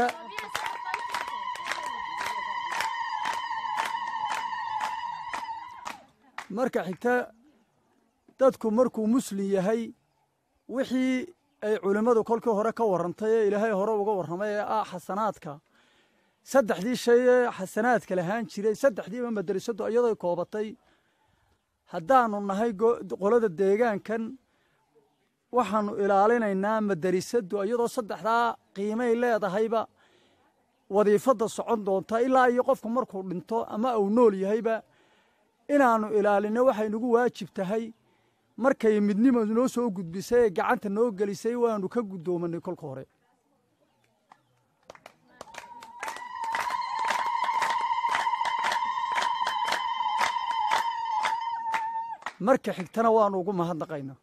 marka xigta dadku markuu muslim yahay wixii ay culimmadu kolkii hore ka warrantay ee ilaahay hore uga warramay ee ah xasanaadka saddexdii shay ee xasanaadka lahaan jiray saddexdiiba madrasadu iyadoo koobatay haddaanu nahay qolada deegaankan waxaanu ilaalinaynaa madrasadu iyadoo saddexdaa qiimay leedahayba wadiifadda socon doonta ilaa iyo qofku markuu dhinto ama uu nool yahayba inaannu ilaalinno waxay nagu waajib tahay markay midnimadu noo soo gudbisay ee gacanta noo gelisay waanu ka guddoomanay kolka hore marka xigtana waanu ugu mahadnaqaynaa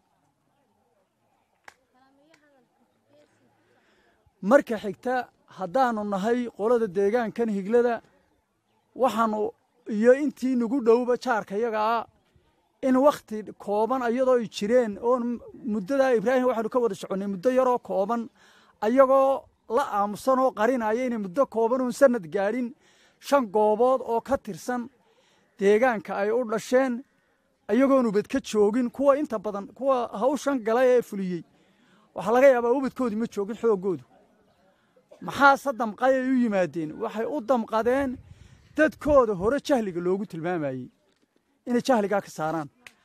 marka xigta haddaanu nahay qolada deegaankan higlada waxaanu iyo intii nagu dhowba jaarka yagaa in wakhti kooban ayadoo ay jireen oon muddadaa ibraahim waxaanu ka wada soconnay muddo yaroo kooban ayagoo la aamusan oo qarinaya inay muddo kooban oon sanad gaadhin shan goobood oo ka tirsan deegaanka ay u dhasheen ayagoon ubad ka joogin kuwa inta badan kuwa hawshan galay ee fuliyey waxaa laga yaabaa ubadkoodii ma joogin xooggoodu maxaase damqay ay u yimaadeen waxay u damqadeen dadkooda hore jahliga loogu tilmaamayey inay jahligaa ka saaraan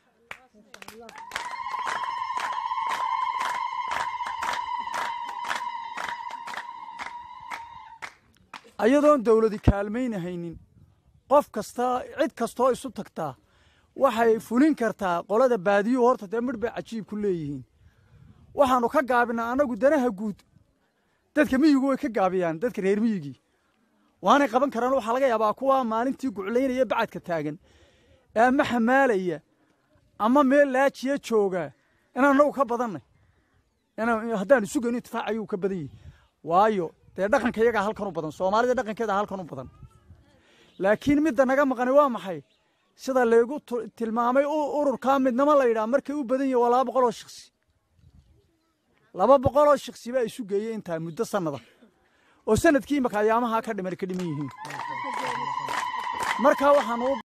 ayadoon dawladi kaalmaynahaynin qof kasta cid kastoo isu tagtaa waxay fulin kartaa qolada baadiyuhu horta dee midh bay cajiib ku leeyihiin waxaannu ka gaabinaa annagu danaha guud dadka miyigu way ka gaabiyaan dadka reer miyigii waanay qaban karaan waxaa laga yaabaa kuwa maalintii guclaynaya bacadka taagan ee ama xamaalaya ama meel laajiya jooga inaan annagu ka badannay haddaanu sugayno intifaac ayuu ka badan yihi waayo dee dhaqanka iyagaa halkan u badan soomaalida dhaqankeeda halkan u badan laakiin midda naga maqani waa maxay sida laygu tilmaamay ururkaa midnimo la yidhaha markay u badan yihin waa laba boqol oo shiksi laba boqol oo shiksi baa isu geeyey intaa muddo sannada oo sanadkii imaka ayaamahaa ka dhiman ka dhiman yihiin markaa waxaan u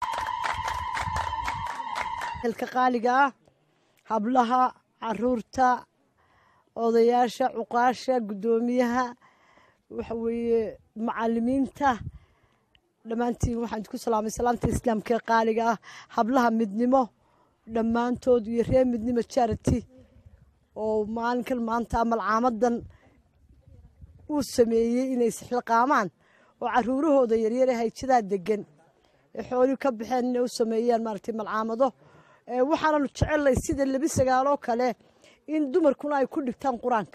hilka qaaliga ah hablaha caruurta odayaasha cuqaasha guddoomiyaha waxa weeye macalimiinta dhammaantiin waxaan idku salaamay salaamta islaamka ee qaaliga ah hablaha midnimo dhammaantood iyo reer midnimo charity oo maalinkan maanta malcaamadan uu sameeyey inay sixilqaamaan oo caruurahooda yaryar ee hayjadaa degan ee xoolii ka baxeen inay u sameeyaan maaragtay malcaamado waxaananu jecelnay sida labi sagaaloo kale in dumarkuna ay ku dhigtaan qur-aanka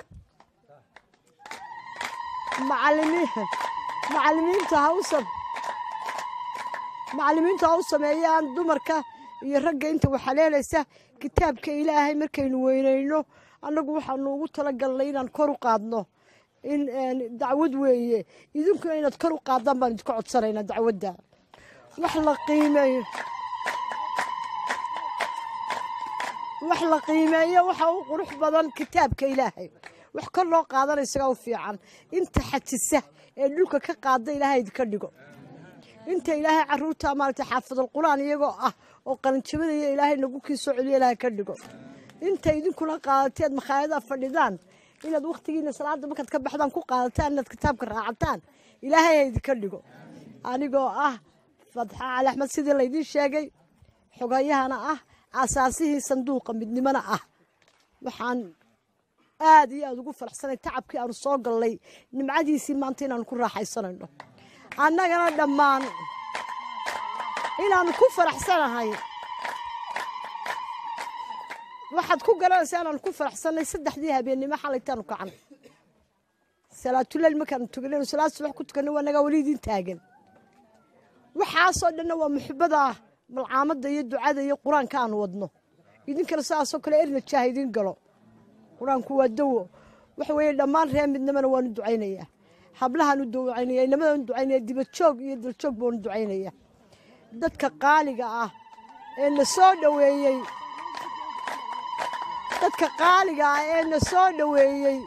macalimiinta ha u macallimiintu ha u sameeyaan dumarka iyo ragga inta waxaleelaysa kitaabka ilaahay markaynu weynayno annagu waxaanu ugu talagalnay inaan kor u qaadno in dacwad weeye idinkuna inaad kor u qaadaan baan idinka codsanaynaa dacwadda wax la qiimeeyo wax la qiimeeyo waxa u qurux badan kitaabka ilaahay wax kor loo qaadana isagaa u fiican inta xajisa ee dhulka ka qaada ilaahay idinka dhigo inta ilaahay caruurta maaragtay xaafidul quraan iyagoo ah oo qalinjabadaya ilaahay nagu kii soo celiyo ilaahay ka dhigo inta idinkuna qaadateed makhaayada fadhidaan inaad wakhtigiina salaada markaad ka baxdaan ku qaadataan inaad kitaabka raacataan ilaahay ha idinka dhigo anigoo ah fadxa cali axmed sidii laydiin sheegay xogayahana ah asaasihii sanduuqa midnimona ah waxaan aad iyo aad ugu faraxsanay tacabkii aanu soo gallay nimcadiisii maanta inaanu ku raaxaysanayno annagana dhammaan inaanu ku faraxsanahay waxaad ku garanaysaa inaanu ku faraxsanay saddexdii habeennimo xalaytaanu kacanay salaatuleyl markaanu tukanaynu salaad subax ku tukanay waa nagaa weli idiin taagan waxaasoo dhanna waa muxibada malcaamadda iyo ducada iyo qur-aanka aanu wadno idinkana sidaasoo kale erna jaah idiin galo qur-aanku waa dawo waxa weeye dhammaan reer midnimana waanu ducaynayaa hablahaanu ducaynaya inamadaanu ducaynaya dibadjoog iyo daljoog baanu ducaynaya dadka qaaliga ah ee na soo dhoweeyey dadka qaaliga ah ee na soo dhoweeyey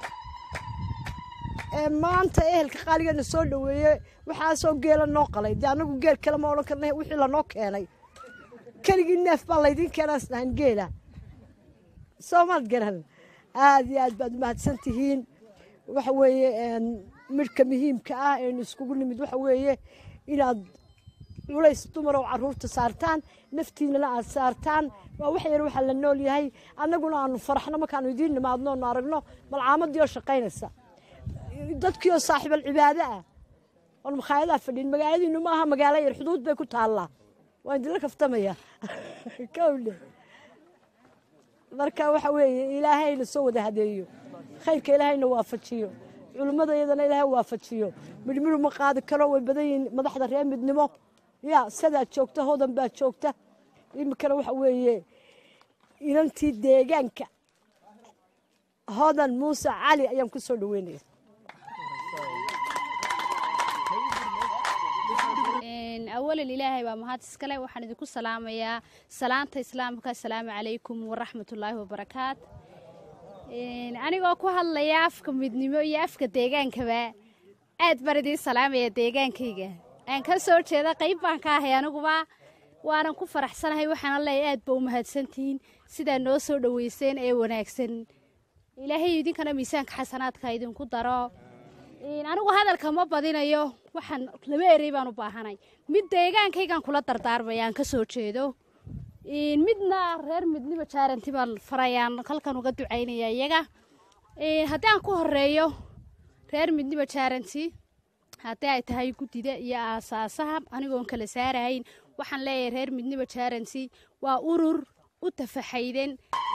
ee maanta ehelka qaaliga na soo dhoweeyey waxaasoo geela noo qalay dee annagu geel kale ma odhan karna wixii lanoo keenay keligii neef baa laydiin keenaa isdhahan geela soomaad garan aad iyo aad baad umahadsan tihiin waxa weeye midhka muhiimka ah eenu iskugu nimid waxa weeye inaad culays dumarow caruurta saartaan naftiinana aad saartaan waa wax yar waxaa la nool yahay annaguna aanu faraxno markaanu idiin nimaadno onu aragno malcaamadii oo shaqaynaysa dadkii oo saaxiibal cibaado ah oon makhaayadaha fadhin magaaladiinu ma aha magaalo yar xuduud bay ku taallaa waan idinla kaftamaya kowle marka waxa weeye ilaahayna soo wada hadeeyo khayrka ilaahayna waafajiyo culimmada iyadana ilaahay waafajiyo midhmidhu ma qaadi karo way badan yihiin madaxda reer midnimo ya sidaad joogta hodan baad joogta iminkana waxa weeye inantii deegaanka hodan muuse cali ayaan ku soo dhaweynaya awalan ilaahay baa mahad iskale waxaan idinku salaamayaa salaanta islaamka asalaamu calaykum waraxmatullaahi wabarakaat anigoo ku hadlaya afka midnimo iyo afka deegaankaba aad baan idiin salaamaya deegaankayga aan ka soo jeeda qayb baan ka ahay aniguba waanan ku faraxsanahay waxaana leeyahay aad ba u mahadsantihiin sidaa noo soo dhoweyseen ee wanaagsan ilaahay idinkana miisaanka xasanaadka idinku daro anigu hadalka ma badinayo waxaan laba erey baan u baahanay mid deegaankaygaan kula dardaarmaya aan ka soo jeedo midna reer midniba jaaranti baan farayaan halkan uga ducaynaya iyaga haddii aan ku horeeyo reer midniba jaaranti haddii ay tahay guddida iyo aasaasaha anigoon kala saarahayn waxaan leeyahay reer midniba jaaranti waa urur u tafaxayden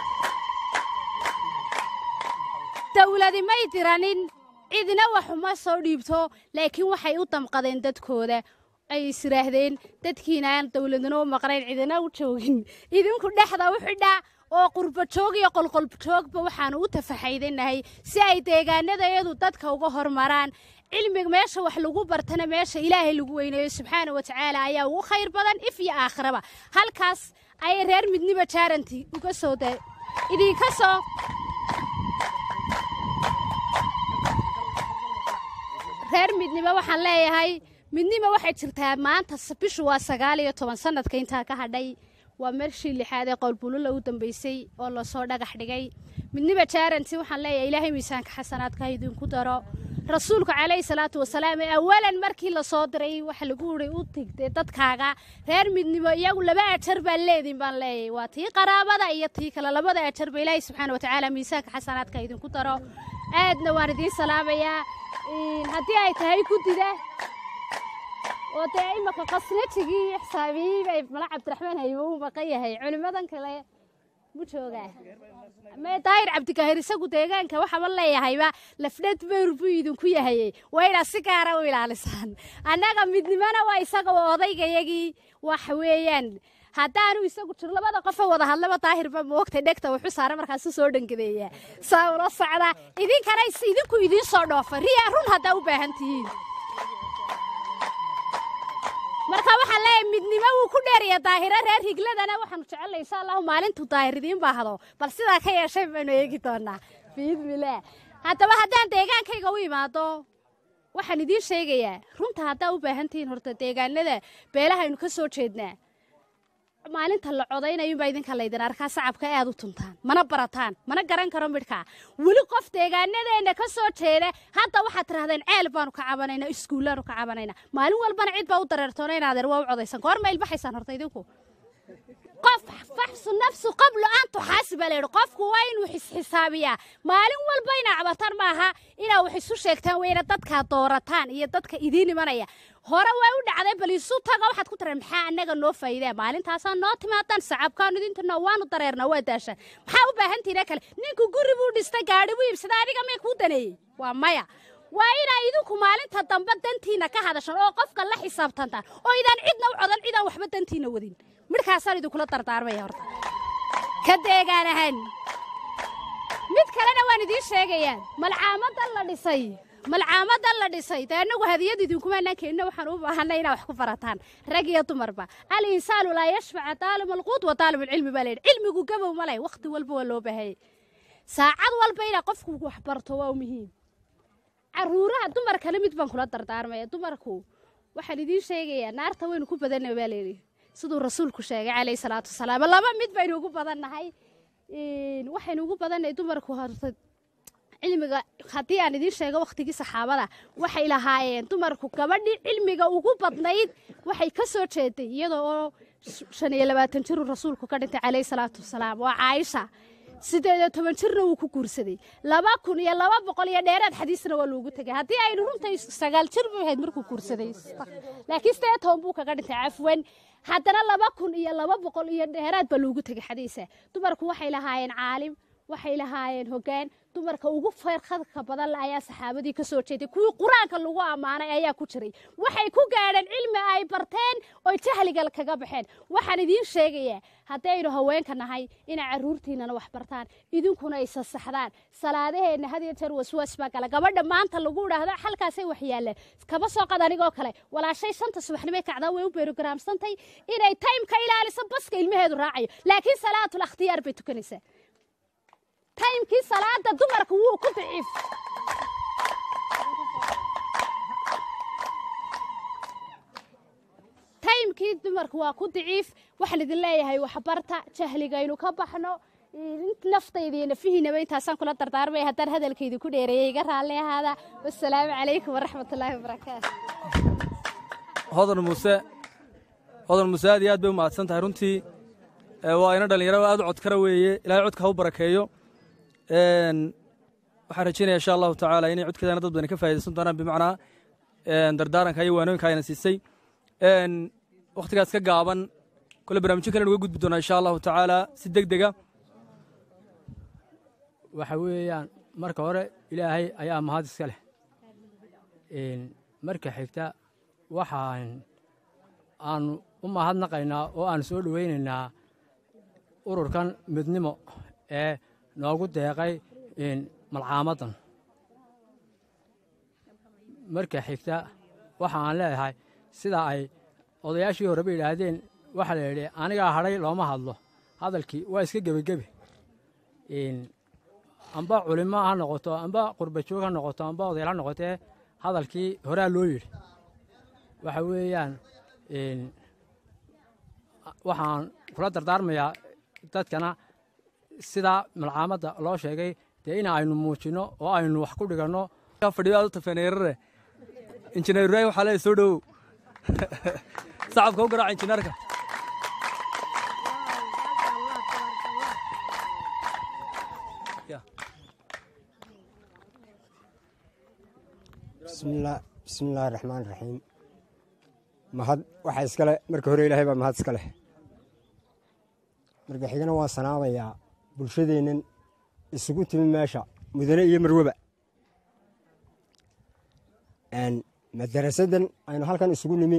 dowladi may diranin cidina waxuma soo dhiibto laakiin waxay u damqadeen dadkooda ay isiraahdeen dadkiina aan dowladnimo maqnayn cidina u joogin idinku dhexda u xidha oo qurbajoog iyo qolqoljoogba waxaanu u tafaxaydanahay si ay deegaanadayadu dadka uga hormaraan cilmiga meesha wax lagu bartana meesha ilaahay lagu weyneeyo subxaana wa tacaala ayaa ugu khayr badan if iyo aakhiraba halkaas ayay reer midniba jaaranti uga soo idinka soo reer midnimo waxaan leeyahay midnimo waxay jirtaa maanta bishu waa sagaal iyo toban sanadka intaa ka hadhay waa marshii lixaad ee qowlbulula u dambeysay oo lasoo dhagax dhigay midnimo jaaranti waxaan leeyahay ilaahay miisaanka xasanaadka idinku daro rasuulku calayhi salaatu wasalaam ee awalan markii lasoo diray waxa lagu uri u tigtay dadkaaga reer midnimo iyagu laba ajar baan leedin baan leeyahay waa tii qaraabada iyo tii kale labada ajarba ilaahay subxaana watacaala miisaanka xasanaadka idinku daro aadna waan idiin salaamayaa haddii ay tahay guddida oo dee imaka qasnajigii iyo xisaabiyey bay mala cabdiraxmaan haybo u maqan yahay culimmadan kale mu joogaa mee daahir cabdikahir isagu deegaanka waxaaba leeyahayba lafdhad beyr buu idinku yahayey waa inaad si gaara u ilaalisaan annaga midnimona waa isaga odaygayagii wax weeyaan haddaanu isagu jir labada qofa wada hadlaba daahirba moogta dhegta wuxuu saara markaasu soo dhangadeeyaa saa ula socda idinkana idinku idiin soo dhoofa riya run haddaa u baahan tihiin marka waxaan leeyahay midnimo wuu ku dheeraya daahiro reer higladana waxaanu jecelnay insha allahu maalintuu daahir idiin baahdo bal sidaa ka yeeshay baynu eegi doonaa biidnillaah haddaba haddaan deegaankayga u imaado waxaan idiin sheegayaa runta haddaa u baahan tihiin horta deegaanada beelahaynu ka soo jeednaa maalinta la codaynayunbaa idinka laydin arkaa sacabka aad u tuntaan mana barataan mana garan karo midhkaa weli qof deegaanadeenna ka soo jeeda hadda waxaad tidhahdeen ceel baanu ka cabanaynaa iskuullaanu ka cabanaynaa maalin walbana cid baa u dareertoona inaadeer waa u codaysan goor ma ilbaxaysaan horta idinku qof faxsu nafsu qablo an tuxaasi baa layidhi qofku waa inuu xisxisaabiyaa maalin walba inaa cabataan maaha inaa wax isu sheegtaan weyna dadkaa doorataan iyo dadka idiin imanaya hore waa u dhacday bal isu taga waxaad ku tareen maxaa annaga noo faa'iidea maalintaasaa noo timaadaan sacabkaanu idintina waanu dareernaa waa daashaan maxaa u baahantiina kale ninku guri buu dhistay gaadhi buu iibsaday adiga may kuu daneeyey waa maya waa inaa idinku maalinta dambe dantiina ka hadashaan oo qofka la xisaabtantaan oo idaan cidna u codan cidaan waxba dantiina wadin midhkaasaan idinkula dardaarmaya horta ka deegaan ahaan mid kalena waan idiin sheegayaa malcaamadan la dhisay malcaamadan la dhisay dee annagu hadiyad idinkumaanaan keenina waxaan u baahanay inaa wax ku barataan rag iyo dumarba al insaanu laa yashfaca taalib alquud wa taalib alcilmi baa layidhi cilmigu gabow ma leh wakhti walba waa loo baahayay saacad walba inaa qofku wax barto waa muhiim caruuraha dumarkana mid baan kula dardaarmaya dumarku waxaan idiin sheegayaa naarta waynu ku badanna baa layidhi siduu rasuulku sheegay calayhi salaatu wasalaam laba mid baynu ugu badannahay waxaynu ugu badannahay dumarku horta cilmiga haddii aan idiin sheego wakhtigii saxaabada waxay lahaayeen dumarku gabadhii cilmiga ugu badnayd waxay ka soo jeeday iyadoo oo shan iyo labaatan jiruu rasuulku ka dhintay calayhi salaatu wasalaam waa caaisha sideed iyo toban jirna wuu ku guursaday laba kun iyo laba boqol iyo dheeraad xadiisna waa loogu tegay haddii aynu runta sagaal jir bay ahayd markuu guursaday laakiin sideed toban buu kaga dhintay cafwan haddana laba kun iyo laba boqol iyo dheeraad baa loogu tegay xadiisa dumarku waxay lahaayeen caalim waxay lahaayeen hoggaan dumarka ugu feerkhadka badan le ayaa saxaabadii ka soo jeeday kuwii qur-aanka lagu ammaanay ayaa ku jiray waxay ku gaadheen cilmi ay barteen oy jahliga kaga baxeen waxaan idiin sheegayaa haddaynu haweenka nahay inay carruurtiinana wax bartaan idinkuna ay sasaxdaan salaadaheenna had iyo jeer waswaas baa gala gabadha maanta lagu idhaahdo xalkaasay wax yaalleen kaba soo qad anigoo kale walaashay shanta subaxnimay kacdaa way u beerogaraamsantay inay taymka ilaaliso baska ilmaheedu raacayo laakiin salaatul akhtiyaar bay tukanaysaa taymkii salaada dumarka wuu ku daciif taymkii dumarka waa ku daciif waxaan idin leeyahay waxbarta jahligaynu ka baxno naftayda iyo nafihiinaba intaasaan kula dardaarmaya haddaan hadalkaydi ku dheereeyay iga raalli ahaada wasalaamu calaykum waraxmatullaahi wabarakaatu hodan muuse hodan muuse aad iyo aad bay u mahadsan tahay runtii waa ina dhallinyaro aad u codkara weeye ilaahay codka ha u barakeeyo waxaan rajaynaya insha allahu tacaala inay codkeedana dad badan ka faa'idaysan doonaan bimacnaa dardaaranka iyo waanooyinka ayna siisay wakhtigaas ka gaaban kole barnaamijyo kalen uga gudbi doonaa insha allahu tacaala si deg dega waxa weeyaan marka hore ilaahay ayaa mahad iska leh marka xigta waxaan aanu u mahadnaqaynaa oo aan soo dhowaynaynaa ururkan midnimo ee noogu deeqay malcaamaddan marka xigta waxa aan leeyahay sida ay odayaashii horeba yidhaahdeen waxaa la yidhi anigaa hadhay looma hadlo hadalkii waa iska gebigebi amba culimo ha noqoto amba qurbajoog ha noqoto amba odayaal ha noqotee hadalkii horaa loo yidhi waxa weeyaan waxaan kula dardaarmayaa dadkana sidaa malcaamadda loo sheegay dee in aynu muujinno oo aynu wax ku dhiganno fadhiyo aad u tafeeneerare injineer ibraahim waxaa leeyahay soo dhowow sacabka u garaaca injineerka bismillaahi raxmaan raxiim mahad waxaa iskale marka hore ilaahay baa mahad iska leh marka xigana waan sanaamayaa bulshadeennan isugu timi meesha mudane iyo marweba madarasadan aynu halkan isugu nimi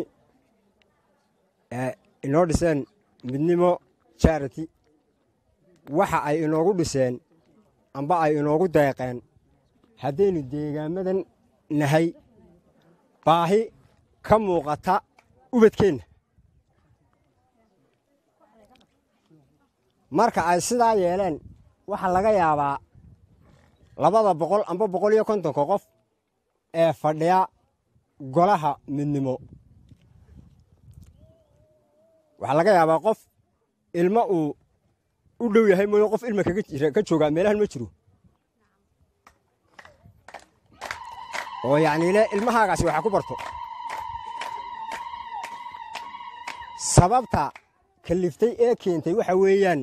inoo dhiseen midnimo charity waxa ay inoogu dhiseen amba ay inoogu deeqeen haddaynu deegaamadan nahay baahi ka muuqata ubadkeenna marka ay sidaa yeeleen waxaa laga yaabaa labada boqol amba boqol iyo kontonka qof ee fadhiya golaha midnimo waxaa laga yaabaa qof ilmo uu u dhow yahay mooye qof ilma ka joogaa meelahan ma jiro oo yacni le ilmahaagaasi waxa ku barto sababta kaliftay ee keentay waxa weeyaan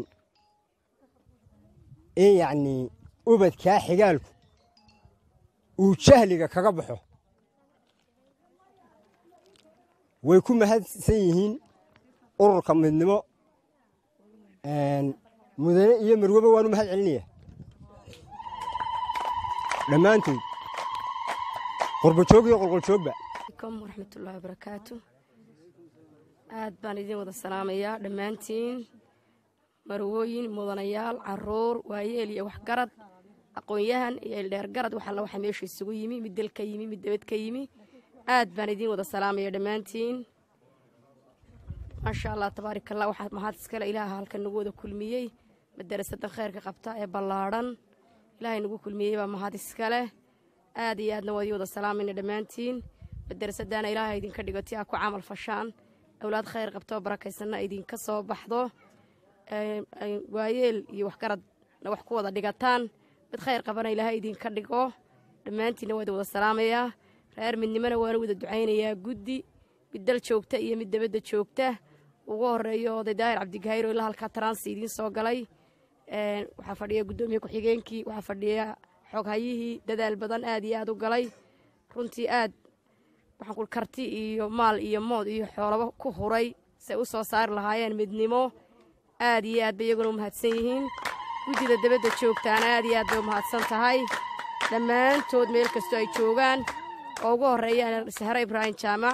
in yacnii ubadkaa xigaalku uu jahliga kaga baxo way ku mahadsan yihiin ururka midnimo mudane iyo marweba waanu mahad celinaya dhammaantood qurbajoog iyo qolqoljoogba alaykum waraxmatullaahi wabarakaatu aad baan idiin wada salaamayaa dhammaantiin marwooyin mudanayaal caruur waayeel iyo waxgarad aqoon-yahan iyo ildheer garad wax alla waxa meesha isugu yimi mid del ka yimi mid debad ka yimi aad baan idiin wada salaamaya dhammaantiin maasha allah tabaarikallah waxaa mahad iskale ilaaha halkan nagu wada kulmiyey madarasadan khayrka qabta ee ballaadhan ilaahay nagu kulmiyey baa mahad iskale aad iyo aadna waa idii wada salaamayna dhammaantiin madarasadaana ilaahay idinka dhigo ti aa ku camal fashaan awlaad khayr qabto oo barakaysanna idinka soo baxdo waayeel iyo waxgaradna wax ku wada dhigataan mid khayr qabana ilaahay idinka dhigo dhammaantiinna waa idin wada salaamayaa reer midnimona waana wada ducaynayaa guddi mid dal joogta iyo mid dabadda joogta ugu horeeyo oday daahir cabdigahayro ilaa halkaa taransi idiin soo galay waxaa fadhiya guddoomiye ku-xigeenkii waxaa fadhiya xoghayihii dadaal badan aad iyo aad u galay runtii aad waxaan ku karti iyo maal iyo mood iyo xoolaba ku huray say u soo saari lahaayeen midnimo aad iyo aad bay iyaguna u mahadsan yihiin guddida dabadda joogtaana aad iyo aad bay u mahadsan tahay dhammaantood meel kastoo ay joogaan oo ugu horreeyaan sahre ibraahim jaamac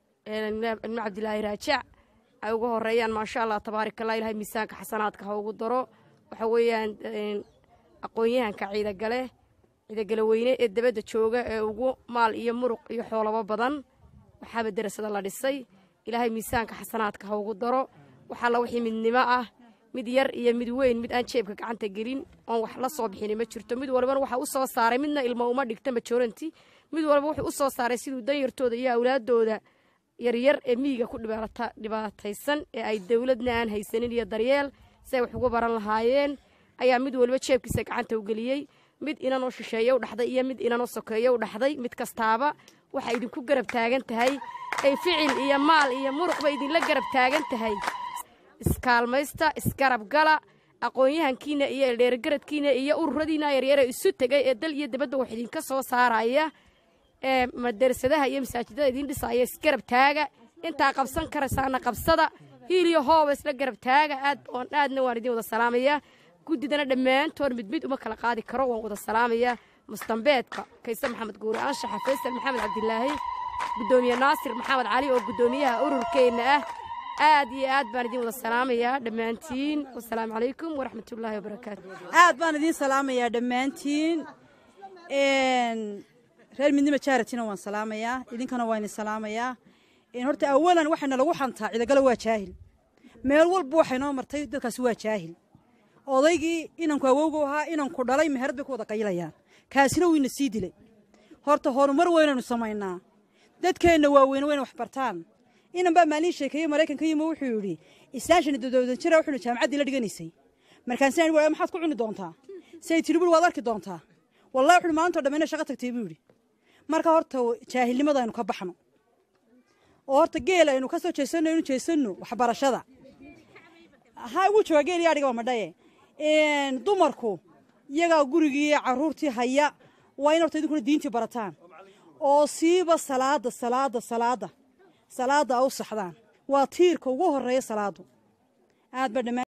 ilmo cabdilaahi raajac ay ugu horreeyaan maasha allah tabaarikallah ilahay miisaanka xasanaadka ha ugu daro waxa weeyaan aqoon-yahanka ciidagale ciidagale weyne ee dabadda jooga ee ugu maal iyo muruq iyo xoolabo badan waxaaba darasada la dhisay ilaahay miisaanka xasanaadka ha ugu daro wax alla wixii midnimo ah mid yar iyo mid weyn mid aan jeebka gacanta gelin oon wax la soo bixini ma jirto mid walbana waxa u soo saaray midna ilmo uma dhigta majoranti mid walba wuxuu u soo saaray siduu danyartooda iyo awlaadooda yaryar ee miyiga ku dhibaataysan ee ay dowladna aan haysanin iyo daryeel si ay wax ugu baran lahaayeen ayaa mid walba jeebkiisa gacanta u geliyey mid inanoo shisheeye u dhaxday iyo mid inanoo sokeeye u dhaxday mid kastaaba waxay idinku garab taagan tahay ay ficil iyo maal iyo muruqba idinla garab taagan tahay iskaalmaysta isgarab gala aqoon-yahankiina iyo eldheergaradkiina iyo ururadiina yaryare isu tegay ee dal iyo dabadda wax idinka soo saaraya ee madarasadaha iyo masaajidada idiin dhisaya isgarab taaga intaa qabsan karaysaana qabsada hiil iyo hooba isla garab taaga aad oon aadna waan idiin wada salaamayaa guddidana dhammaantood mid mid uma kala qaadi karo waan wada salaamayaa mustambeedka kayse maxamed guure anshaxa faysal maxamed cabdilaahi guddoomiye naasir maxamed cali oo guddoomiyaha ururkeenna ah aad iyo aad baan idiin wada salaamayaa dhammaantiin wasalaamu calaykum waraxmatullaahi wabarakaatu aad baan idiin salaamayaa dhammaantiin reer midnimo jaratina waan salaamayaa idinkana waa idin salaamayaa horta awalan waxayna lagu xantaa cidagalo waa jaahil meel walba waxay noo martay dadkaasi waa jaahil odaygii inanku awowgu ahaa inanku dhalay meherad bay ku wada qaylayaan kaasina wiina sii dilay horta horumar weynaynu samaynaa dadkeenna waaweyne wayna wax bartaan inan baa maalin sheekeeye maraykanka yimo wuxuu yidhi islaashani dodowdan jira wuxuuna jaamacaddii la dhiganaysay markaasina waa maxaad ku cuni doontaa say tidhi buri waad arki doontaa wallahi wuxuuhi maalintoo dhammayna shaqa tagtay buu yidhi marka horta jaahilnimada aynu ka baxno oo horta geel aynu ka soo jeesanno aynu jeesanno waxbarashada ha ugu jooga geel iyo adhiga waa madhaye dumarku iyagaa gurigii carruurtii haya waa in horta idinkuna diintii barataan oo siiba salaada salaada salaada salaada a u saxdaan waa tiirka ugu horeeya salaadu aad ba dhammaan